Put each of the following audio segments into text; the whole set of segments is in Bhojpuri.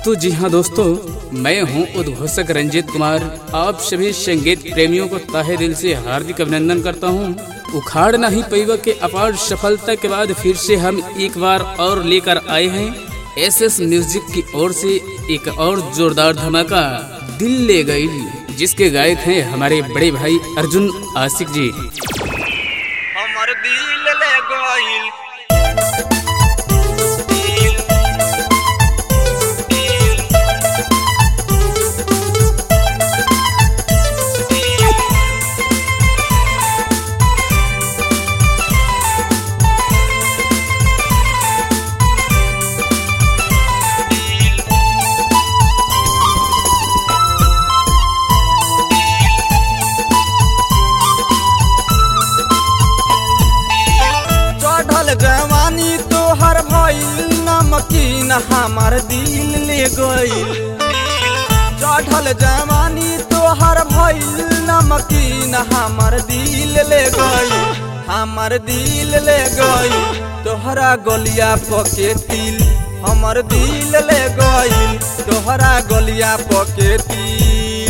तो जी हाँ दोस्तों मैं हूँ उद्घोषक रंजीत कुमार आप सभी संगीत प्रेमियों को ताहे दिल से हार्दिक अभिनंदन करता हूँ उखाड़ नहीं पैवा के अपार सफलता के बाद फिर से हम एक बार और लेकर आए हैं एस एस म्यूजिक की ओर से एक और जोरदार धमाका दिल ले गई जिसके गायक हैं हमारे बड़े भाई अर्जुन आसिक जी हमर दिल ले गइल चढ़ल जवानी तोहर भइल नमकीन हमार दिल ले गइल चढ़ल जवानी तोहर भइल नमकीन हमार दिल ले गइल हमार दिल ले गइल तोहरा गलिया पके तिल हमर दिल ले गइल तोहरा गलिया पके तिल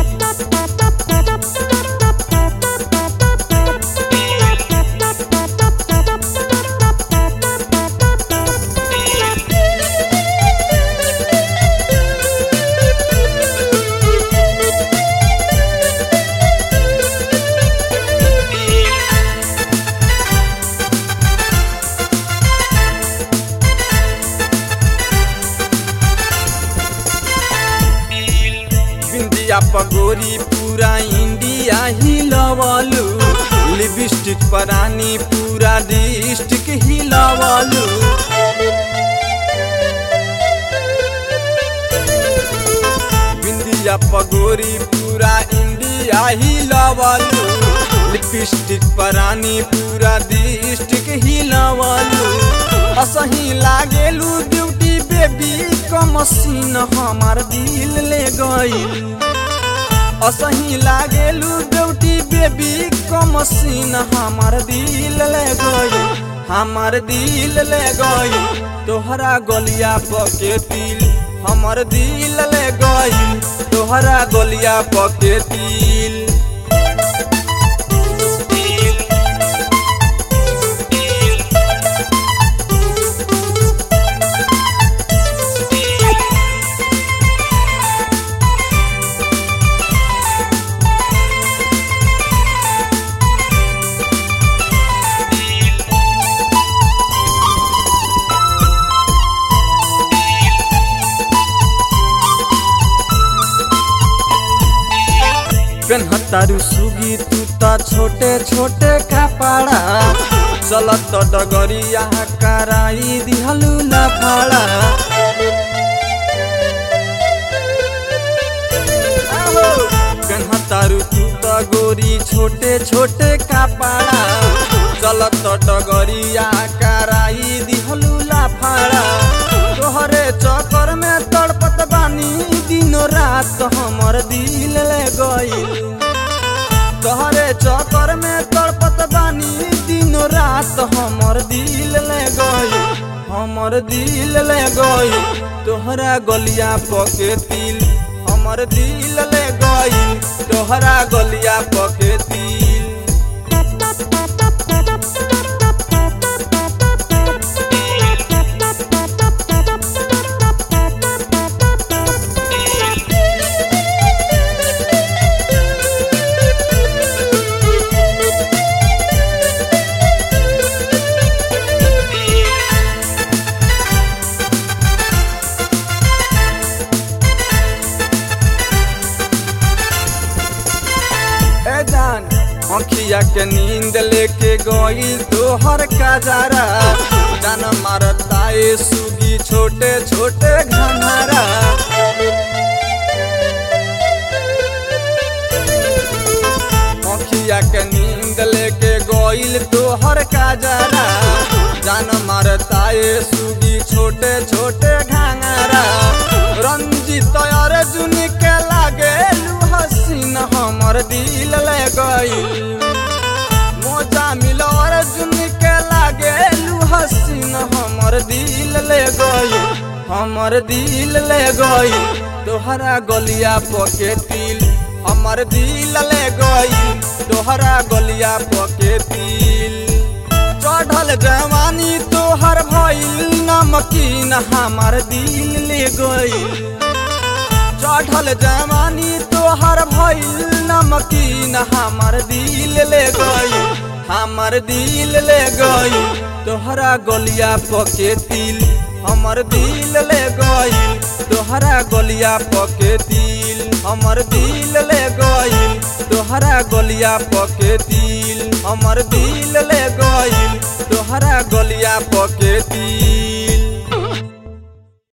बिंदिया पगोरी पूरा इंडिया हिलवलू लिपस्टिक परानी पूरा डिस्ट्रिक्ट हिलवलू बिंदिया पगोरी पूरा इंडिया हिलवलू लिपस्टिक परानी पूरा डिस्ट्रिक्ट हिलवलू असही लागेलू ब्यूटी बेबी क मशीन हमार दिल ले गइल असही लागेलू ब्यूटी बेबी क मशीन हमार दिल ले गइल हमार दिल ले गइल तोहरा गलिया पके तिल हमर दिल ले गइल तोहरा गलिया पके तिल पेन्हतारू सुगी तू त छोटे छोटे कपड़ा चलत डगरिया कराई दिहलू लफड़ा पेन्हतारू तू त गोरी छोटे छोटे कपड़ा चलत डगरिया कराई दिहलू लफड़ा तोहरे चक्कर में तड़पत बानी दिनो रात हमर दिल ले गइल तोहरे चक्कर में तड़पत बानी दिनो रात हमर दिल ले गइल हमर दिल ले गइल तोहरा गलिया पके तिल हमर दिल ले गइल तोहरा गलिया पके तिल ए जान अखिया के नींद लेके गइल तोहर काजारा जान मारता ए सुगी छोटे छोटे घनारा अखिया के नींद लेके गइल तोहर काजारा जान मारता ए सुगी छोटे छोटे घांगरा रंजित अर्जुन के लागे हसीन हमर दिल ले गइल मोजा मिल अर्जुन के लागे हसीन हमर दिल ले गइल हमर दिल ले गई तोहरा गलिया पके तिल हमर दिल ले गई तोहरा गलिया पके तिल चढ़ल जवानी तोहर भइल नमकीन हमर दिल ले गई चढ़ल जवानी तोहर भइल नमकीन हमर दिल ले गई हमर दिल ले गई तोहरा गलिया पके तिल हमर दिल ले गई तोहरा गलिया पके तिल हमर दिल ले गई तोहरा गलिया पके तिल हमर दिल ले गई तोहरा गलिया पके तिल